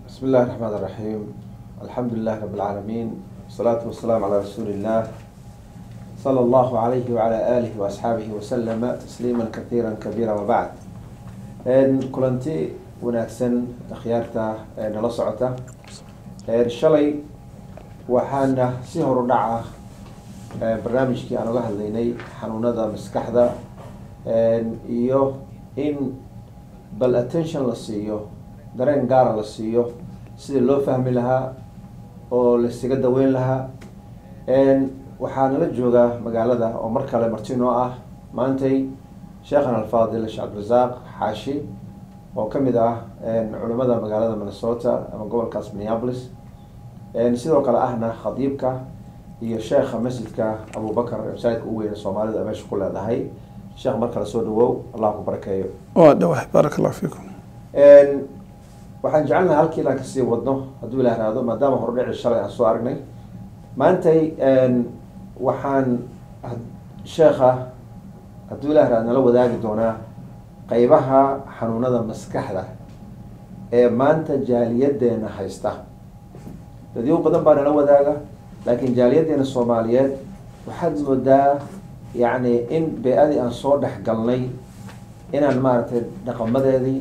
بسم الله الرحمن الرحيم الحمد لله رب العالمين والصلاة والسلام على رسول الله صلى الله عليه وعلى آله وأصحابه وسلم تسليما كثيرا كبيرا وبعد kulanti wanaagsan akhyaarta nala socota shalay waxaana si horu dhaca barnaamijkii aan uga hadlaynay xanuunada maskaxda iyo in bal attention la siiyo dareen gaara la siiyo sidii loo fahmi lahaa oo laisaga daweyn lahaa waxaa nala jooga magaalada oo mar kale martinoo ah maantay sheekhan alfaadil sheekh cabdirasaaq xaashi oo kamid ah culimada magaalada minnesota ama gobolkaas minneapolis sidoo kale ahna khadiibka iyo sheekha masjidka abubakar masaajidka ugu weyne soomaalida meesha ku leedahay sheekh mar kale soo dhawow allah ku barakeeyo waa dhawahay baaraka allahu fiikum waxaan jecelnaha halkii inaan kasii wadno hadduu ilah raado maadaama hordhici shalay aan soo aragnay maantay waxaan sheekha hadduu ilah raado nala wadaagi doonaa qeybaha xanuunada maskaxda ee maanta jaaliyadeena haysta dadyo badan baa nala wadaaga laakiin jaaliyadeena soomaaliyeed waxaad moodaa yacni in bee-adii aan soo dhex galnay inaan maaragtay dhaqamadeedii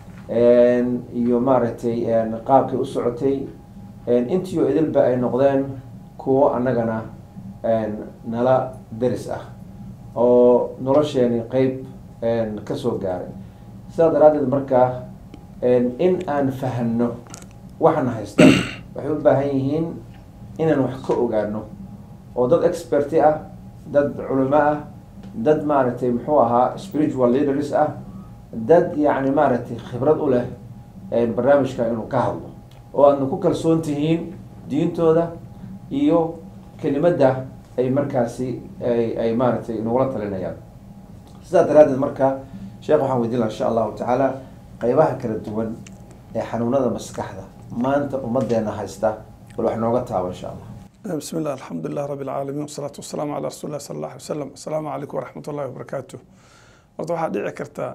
iyo maaragtay qaabkay u socotay intiio idilba ay noqdeen kuwo annagana nala deris ah oo nolosheeni qeyb kasoo gaaray sidaa daraaddeed markaa in aan fahanno waxana haysta waxay u baahan yihiin inaan wax ka ogaano oo dad experti ah dad culimo ah dad maaragtay muxuu ahaa spiritual leaders ah dad yacni maaragtay khibrad u leh barnaamijka inuu ka hadlo oo aadna ku kalsoon tihiin diintooda iyo kelimadda ay markaasi ay ay maaragtay nagula talinayaan sidaa daraaddeed marka sheekh waxaan weydiin laha insha allahu tacaala qeybaha kala duwan ee xanuunada maskaxda maanta ummadeena haysta bal wax nooga taabo insha allah bismi illah alxamdu lilah rabi alcaalamiin wasalaatu wasalaamu calaa rasuuli lah sala allah alay wasalam assalaamu calaykum waraxmat ullahi wabarakaatu horta waxaa dhici karta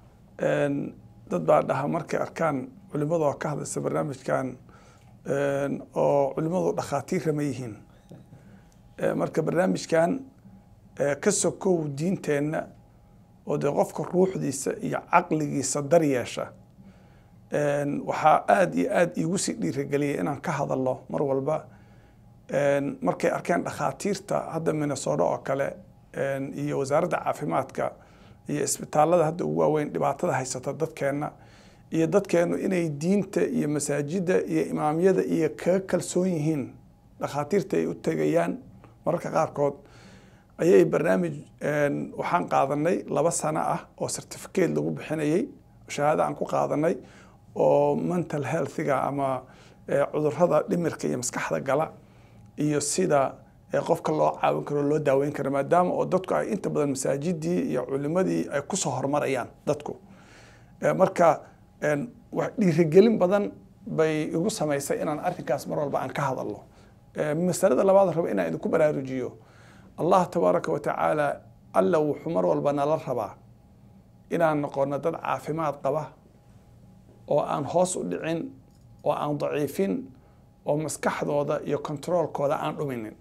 dad baa dhaha markay arkaan culimada oo ka hadlaysa barnaamijkan oo culimadu dhakhaatiirra ma yihiin marka barnaamijkan ka sokow diinteenna oo dee qofka ruuxdiisa iyo caqligiisa daryeesha waxaa aada iyo aada iigu sii dhiirageliyay inaan ka hadalno mar walba markay arkeen dhakhaatiirta hadda minnesota oo kale iyo wasaaradda caafimaadka iyo isbitaalada hadda ugu waaweyn dhibaatada haysata dadkeenna iyo dadkeennu inay diinta iyo masaajidda iyo imaamyada iyo kaga kalsoon yihiin dhakhaatiirta ay u tegayaan mararka qaarkood ayay barnaamij waxaan qaadanay laba sano ah oo certificate lagu bixinayay shahaada aan ku qaadanay oo mental healthiga ama cudurada dhimirka iyo maskaxda gala iyo sida qofka loo caawin karo loo daaweyn karo maadaama oo dadku ay inta badan masaajidii iyo culimadii ay kusoo horumarayaan dadku marka dhiirigelin badan bay igu samaysay inaan arrinkaas mar walba aan ka hadalno masalada labaad rabo inaan idinku baraarujiyo allah tabaaraka wa tacaala alla wuxuu mar walba nala rabaa inaan noqono dad caafimaad qaba oo aan hoos u dhicin oo aan daciifin oo maskaxdooda iyo controolkooda aan dhuminin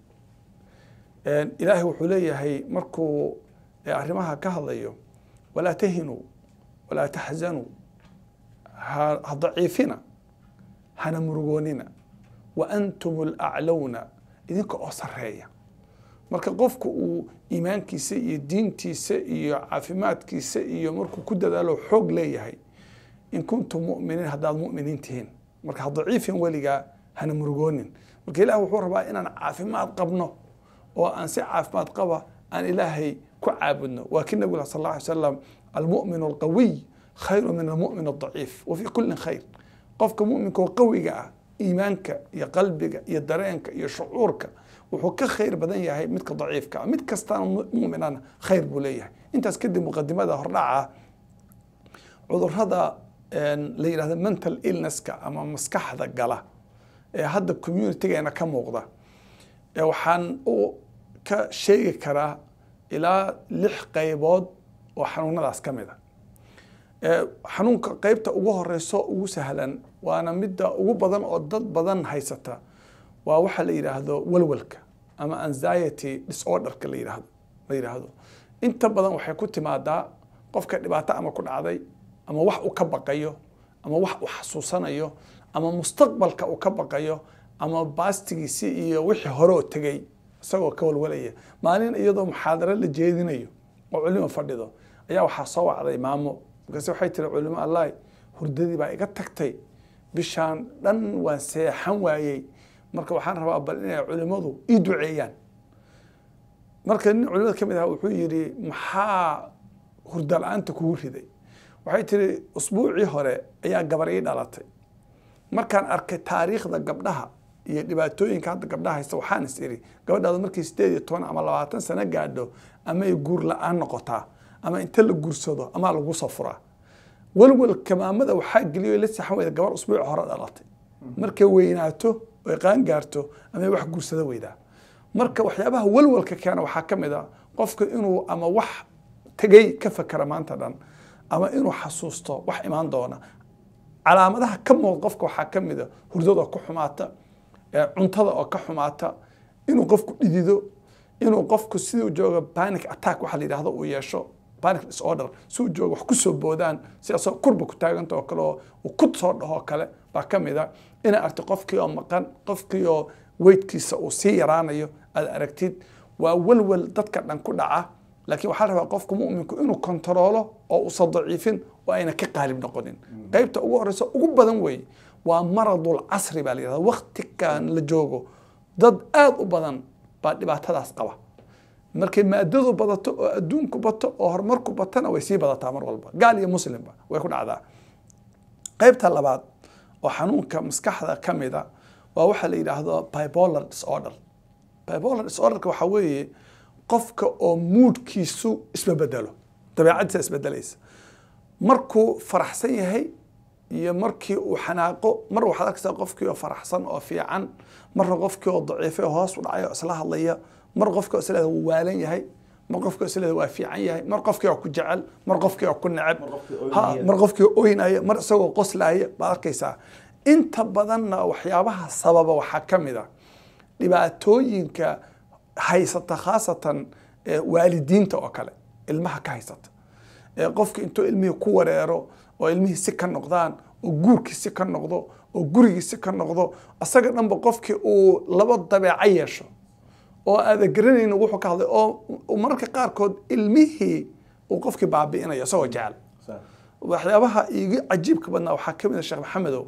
ilaahay wuxuu leeyahay markuu arrimaha ka hadlayo walaa tahinuu walaa taxzanuu ha daciifina hana murugoonina wa antum alaclowna idinka oo sareeya marka qofku uu iimaankiisa iyo diintiisa iyo caafimaadkiisa iyo markuu ku dadaalo xoog leeyahay in kuntum muminiin haddaad muminiin tihiin marka ha daciifin weligaa hana murugoonin marka ilaah wuxuu rabaa inaan caafimaad qabno oo aan si caafimaad qaba aan ilaahay ku caabudno waa kii nabig sal alla alay slam almu'min alqawiy khayru min almu'min aldaciif wa fii kullin khayr qofka mu'minka oo qawiga ah iimaanka iyo qalbiga iyo dareenka iyo shucuurka wuxuu ka khayr badan yahay midka daciifka ah mid kastaana mu'minana khayr buu leeyahay intaas kadib muqadimada hordhaca cudurada la yidhahdo mental illnesska ama maskaxda gala ee hadda communitygeena ka muuqda waxaan u ka sheegi karaa ilaa lix qaybood oo xanuunadaas ka mid xanuunka qeybta ugu horeyso ugu sahlan waana midda ugu badan oo dad badan haysata waa waxa la yidhaahdo walwalka ama anxiety disorderka la yidhaahdo la yidhaahdo inta badan waxay ku timaadaa qofka dhibaato ama ku dhacday ama wax uu ka baqayo ama wax uu xasuusanayo ama mustaqbalka uu ka baqayo ama baastigiisi iyo wixii hore oo tegey isagoo ka walwalaya maalin iyadoo muxaadaro la jeedinayo oo culimo fadhido ayaa waxaa soo wacday maamo markaase waxay tiri culimo allahi hurdadii baa iga tagtay bishaan dhan waan seexan waayey marka waxaan rabaa bal inay culimadu ii duceeyaan marka nin culimada ka mid aha wuxuu yidhi maxaa hurda la-aanta kugu riday waxay tiri usbuucii hore ayaa gabar ii dhalatay markaan arkay taariikhda gabdhaha iyo dhibaatooyinka hadda gabdhaha haysta waxaan is iri gabadhaadu markii sideed iyo toban ama labaatan sano gaadho ama ay guur la-aan noqotaa ama inta la guursado ama lagu soo furaa walwalka maamada waxaa geliyo la saxan weyda gabar usbuuc hore dhalatay markay weynaato oy qaan gaarto ama wax guursada weydaa marka waxyaabaha walwalka keena waxaa ka mid a qofka inuu ama wax tegey ka fakera maanta dhan ama inuu xasuusto wax imaan doona calaamadaha ka muuqda qofka waxaa ka mid a hurdada oo ka xumaata cuntada oo ka xumaata inuu qofku dhidido inuu qofku siduu jooga panic attack waxa la yidhahdo uu yeesho panic disorder si uu jooga wax ku soo boodaan sidaasoo kurba ku taaganta oo kale oo uu ku soo dhaho kale baa ka mid a inaa aragti qofkii oo maqan qofkii oo weydkiisa uu sii yaraanayo aad aragtid waa walwal dadka dhan ku dhaca laakiin waxaa rabaa qofku muminku inuu kontaroolo oo uusan daciifin oo ayna ka qaalib noqonin qeybta ugu horeysa ugu badan wey waa maradul casri baa la yihahda waktikan la joogo dad aada u badan baa dhibaatadaas qaba markay maadadu badato oo adduunku bato oo horumarku batana way sii badataa mar walba gaal iyo muslimba way ku dhacdaa qeybta labaad oo xanuunka maskaxda ka mida waa waxa la yidhaahdo bipolar disorder bipolar disorderka waxaa weeye qofka oo muudkiisu isbabedelo dabeecadiisa isbedelaysa markuu faraxsan yahay iyo markii uu xanaaqo mar waxaad arkaysaa qofkii oo faraxsan oo fiican marna qofkii oo daciifay oo hoos u dhacay oo isla hadlaya mar qofkii oo isleeda wuu waalan yahay mar qofkii oo isleeda waa fiican yahay mar qofkii oo ku jecel mar qofkii oo ku neceb ha mar qofkii oo oynaya mar isagoo qoslaaya baad arkaysaa inta badanna waxyaabaha sababa waxaa ka mid a dhibaatooyinka haysata khaasatan waalidiinta oo kale ilmaha ka haysata qofki intuu ilmihii ku wareero oo ilmihii si ka noqdaan oo guurkii si ka noqdo oo gurigii si ka noqdo asaga dhanba qofkii uu laba dabeeco yeesho oo aada garanaynin wuxuu ka hadlay oo mararka qaarkood ilmihii uu qofkii baabi'inayo isagoo jecel waxyaabaha iiga cajiibka badnaa waxaa ka mid a sheekh maxamedow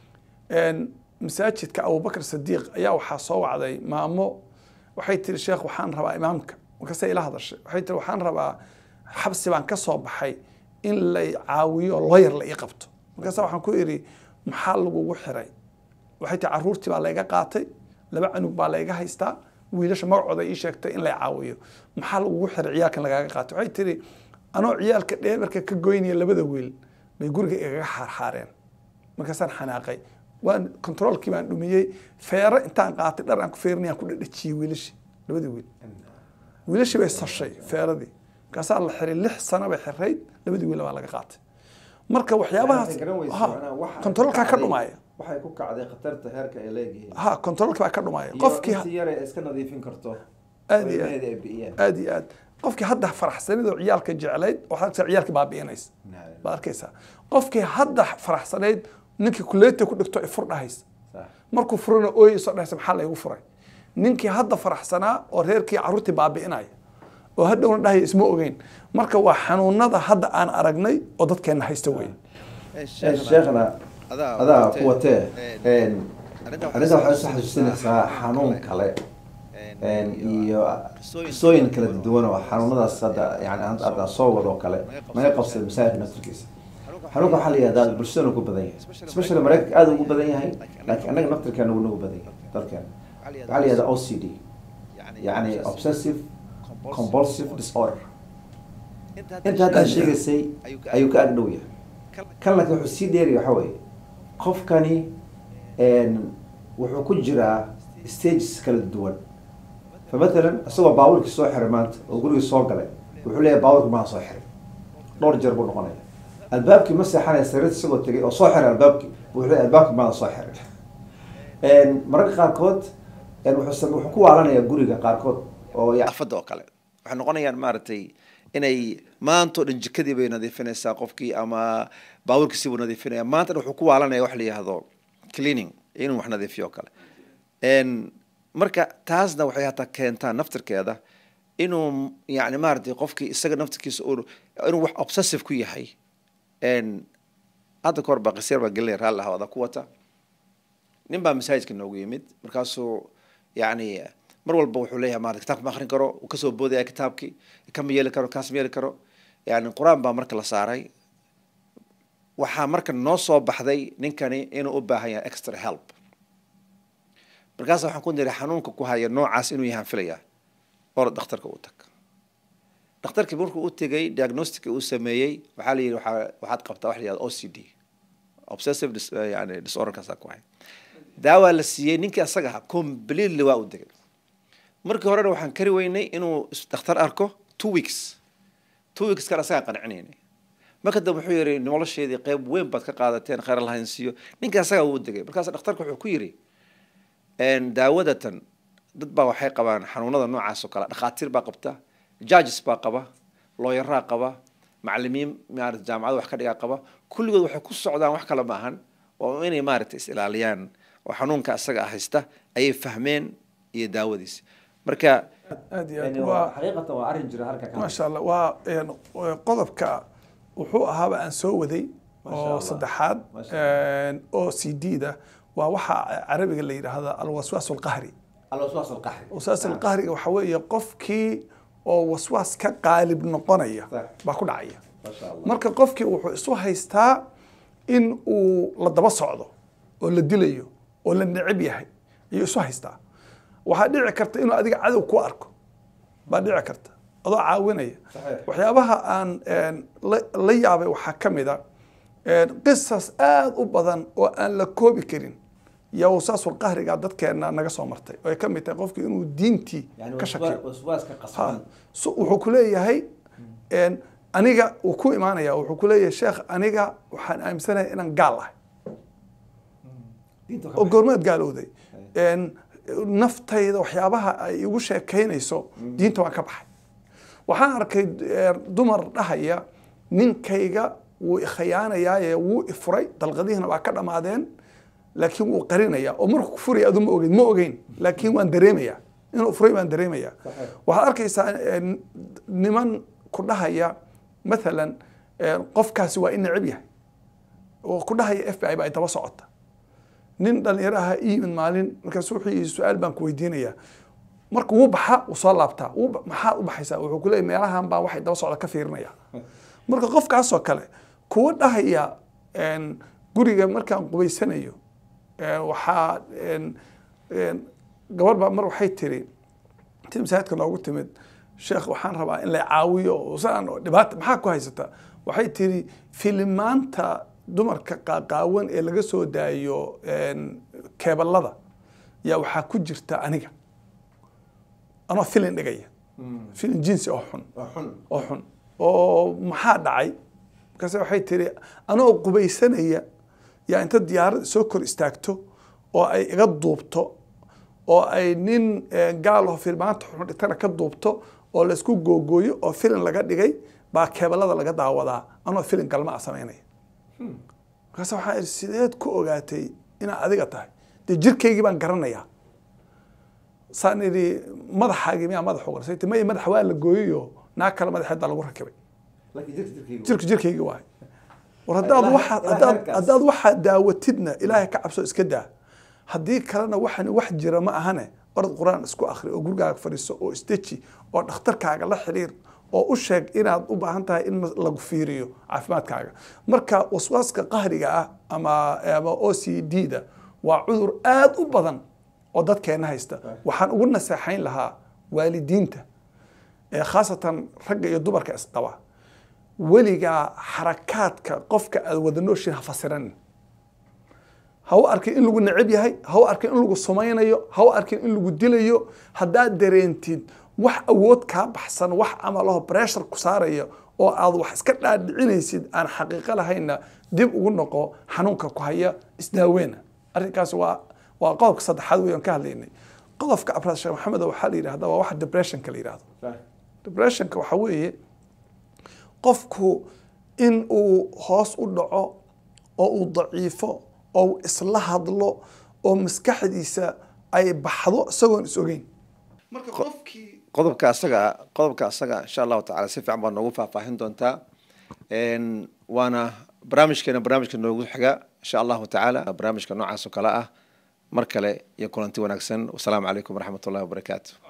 masaajidka abubakr sadiiq ayaa waxaa soo wacday maamo waxay tiri sheekh waxaan rabaa imaamka markaase ila hadashay waxay tiri waxaan rabaa xabsi baan ka soo baxay in lay caawiyo looyar la ii qabto markaasa waxaan ku idhi maxaa lagugu xiray waxay tiri caruurtii baa layga qaatay laba canug baa layga haystaa wiilasha magacooda ii sheegtay in lay caawiyo maxaa lagugu xiray ciyaalkan lagaaga qaatay waxay tiri anoo ciyaalka dheebarka ka goynaya labada wiil bay guriga igaga xaarxaareen markaasaan xanaaqay waan controolkii baan dhumiyey feero intaan qaatay dhar aan ku feerinayaan ku dhadhajiyey wiilashii labadii wiil wiilashii bay sashay feeradii markaasaa la xiray lix sano bay xirayd labadii wiil baa laga qaatay marka waxyaabahaas controolkaa ka dhumaya waxay ku kacday khatarta heerka ay leeyihiin ha controolka baa ka dhumaya qofkii qofkii yare iska nadiifin karto aad iyo ilmaheeda aad ay bi'iyeen aad iyo aad qofkii hadda faraxsanidoo ciyaalka jeclayd waxaad arkaysaa ciyaalkii baabi'inaysa Naam. baad arkaysaa qofkii hadda faraxsanayd ninkii kuleeta ku dhigto ay fur dhahaysa Sax. markuu furana ooyeyso dhahaysa maxaa laygu furay ninkii hadda faraxsanaa oo reerkii carruurtii baabi'inaya oo hadhowna dhahaya isma ogeyn marka waa xanuunada hadda aan aragnay oo dadkeenna haysta weeye Eh, sheekhna adaa ku watee arrinta waxay isu xasuusinaysaa xanuun kale een, iyo qisooyin kala duwan oo xanuunadaas hadda yani hadda hadda soo wado kale naga qabsada masaajidka naftirkiisa xanuunka waxaa la yihahdaa bulshadana ku badan yahay especially maraykanka aad ugu badan yahay laakiin annaga naftirkeena wuu nagu badan yahay dalkeena waxaa la yihahdaa o c d yani obsessive compulsive disorder inta hadda aad sheegaysay ayuu ka agdhow yahay kan laakiin wuxuu sii dheeri waxa weeye qofkani een, wuxuu ku jiraa stages kala duwan fa matalan isagoo baabuurkii soo xiray maanta oo gurigii soo galay wuxuu leeyahay baabuurka maa soo xiray dhowr jeer buu noqonaya albaabkii ma seexanaya sariirta isagoo tegay oo soo xiray albaabkii wuxuu leeyahay albaabkii maada soo xirin mararka qaarkood wuxuu sam- wuxuu ku waalanayaa guriga qaarkood oo ya- afada oo kale waxay noqonayaan maaragtay inay maanta oo dhan jikadii bay nadiifinaysaa qofkii ama baabuurkiisii buu nadiifinaya maanta dhan wuxuu ku waalanaya wax la yihahdo cleaning inuu wax nadiifiyo oo kale En, marka taasna waxay hataa keentaa naftirkeeda inuu yani maaragtay qofkii isaga naftirkiisa uu- inuu wax obsessive ku yahay En, hadda kahor baa qisir baa gelin raalli ahawada ku wata nin baa masaajidka noogu yimid markaasuu yani mar walba wuxuu leeyahay maarata kitaabka ma akrin karo uu kasoo boodaya kitaabkii kama yeeli karo kaas ma yeeli karo yani qur-aan baa marka la saaray waxaa marka noo soo baxday ninkani inuu u baahan yahay extra help markaas waxaan ku niri xanuunka ku haya noocaas inuu yahaan filaya or dhakhtarka u tag dhakhtarkii markuu u tegay diagnostica uu sameeyey waxaa la yidhi waxaa- waxaad qabtaa wax la yihahdo o c d obsessive dis, yani disorderkaasaa ku hay daawaa la siiyey ninkii asaga ahaa completely waa u degay markii horena waxaan kari weynay inuu is- dhakhtar arko two weeks two weeks kan asagaan qancinaynay marka dambe wuxuu yidhi nolosheedii qeyb weyn baad ka qaadateen khayr lahayn siiyo ninkii asagaa wuu degay markaas dhakhtarka wuxuu ku yidhi En, daawadatan dad baa waxay qabaan xanuunada noocaas oo kale dhakhaatiir baa qabta judges baa qaba looyaraa qaba macalimiin maarata jaamacada wax ka dhigaa qaba kulligood waxay ku socdaan wax kale maahan oo inay maaragtay is ilaaliyaan oo xanuunka isaga haysta ayay fahmeen iyo daawadiisa marka aad iyo aad waa xaqiiqatan waa arrin jira halka maasha allah waa een, qodobka wuxuu ahaaba aan soo waday Masha oo Allah. saddexaad Masha een, oo c d da waa waxa carabiga la yidhaahda alwaswaas alqahri alwaswaas alqaxri waswaas alqahriga waxa weeye qofkii oo waswaas ka qaalib noqonaya Sax. baa ku dhacaya masha allah marka qofkii wuxuu isu haystaa in uu la daba socdo oo la dilayo oo la neceb yahay ayuu isu haystaa waxaa dhici karta inuu adiga cadow ku arko baa dhici karta adoo caawinaya Saxiix. waxyaabaha aan een, la- la yaabay waxaa ka mid a een, qisas aad u badan oo aan la koobi karin yaa wasaasul qahriga dadkeena naga soo martay oo ay ka mid tahay qofkii inuu diintii ka shakiyo waswaaska Ha, so wuxuu ku leeyahay een, aniga uu ku imaanaya wuxuu ku leeyahay sheekh aniga waxaan aaminsanahay inaan gaal ahay oo goormaad gaalowday Een, naftayda waxyaabaha ay igu sheekaynayso diinta waan ka baxay waxaan arkay een, dumar dhahaya ninkayga wuu ikhiyaanayaaye wuu ifuray dalqadihiina waa ka dhammaadeen laakiin wuu qarinaya oo markuu ku furaya adu ma ogeyn ma ogeyn laakiin waan dareemaya inuu furay baan dareemaya Saxiix. waxaad arkaysaa een, niman ku dhahaya mathalan een, qofkaasi waa in neceb yahay oo ku dhahaya f b i ba ay daba socota nin dhalinyaro aha ii yimid maalin markaasu wuxuu yidhi su-aal baan ku weydiinayaa marka wuu baxa wuu soo laabtaa wuu ba- maxaad u baxaysaa wuxuu ku leeyahy meelahan baa waxay daba socda ka fiirinaya marka qofkaasoo kale kuwa dhahaya een, guriga markaan qubaysanayo een, waxaa een, een, gabar baa mar waxay tiri intii masaajidka noogu timid sheekh waxaan rabaa in la caawiyo oo saan oo dhibaata maxaa ku haysata waxay tiri filimaanta dumarka qaaqaawan ee laga soo daayo een, keeballada yaa waxaa ku jirta aniga anoo filin dhigaya filin jinsi oo xun xun oo xun oo maxaa dhacay markaase waxay tiri anoo qubaysanaya yaa inta diyaarad soo kor istaagto oo ay iga duubto oo ay nin eh, gaal oo filmaanta xun dhigtana ka duubto oo laysku googooyo oo filin laga dhigay baa keebalada laga daawadaa anoo filin galma a samaynaya markaase waxaa idhi sideed ku ogaatay inaad adiga tahay dee jirkaygii baan garanayaa saan idhi madaxaagii miyaa madax uga rasay maya madaxa waa la gooyayo naag kale madaxeed baa lagu rakibay laakiin jirka jirkaygu jirka jirkaygii waaye war haddaad Ilaahay- waxaad Ilaahay haddaad halkaas. haddaad waxaad daawatidna ilaahay ka cabso iska daa haddii kalena waxan wax jira ma ahane orad qur-aan isku akhri oo gurigaaga fadhiiso oo isdeji oo dhakhtarkaaga la xiriir oo u sheeg inaad u baahan tahay in lagu fiiriyo caafimaadkaaga marka waswaaska qahriga ah ama ama o c d da waa cudur aad u badan oo dadkeena haysta waxaan ugu naseexayn lahaa waalidiinta ee khaasatan ragga iyo dumarka isqaba weligaa xarakaadka qofka aad wada nooshiin ha fasiranin ha u arkin in lagu neceb yahay ha u arkin in lagu sumaynayo ha u arkin in lagu dilayo haddaad dareentid wax awood kaa baxsan wax camalaho breshar ku saaraya oo aad wax iska dhaadhicinaysid aan xaqiiqo lahayna dib ugu noqo xanuunka ku haya isdaaweena arrinkaas waa waa qodobka saddexaad wey aan ka hadlaynay qodobka afraad sheekh maxamed waxaa la yidhahda waa waxa depressionka la yidhahdo depressionka waxaa weeye qofku in uu hoos u dhaco oo uu daciifo oo uu isla hadlo oo maskaxdiisa ay baxdo isagoon is ogeyn marka qofkii qodobka asaga qodobka asaga insha allahu tacala si fiican baa noogu faahfaahin doontaa waana barnaamijkeena barnaamijka noogu xiga insha allahu tacaala barnaamijka noocaas oo kale ah mar kale iyo kulanti wanaagsan wasalaamu calaykum waraxmat ullahi wabarakaatu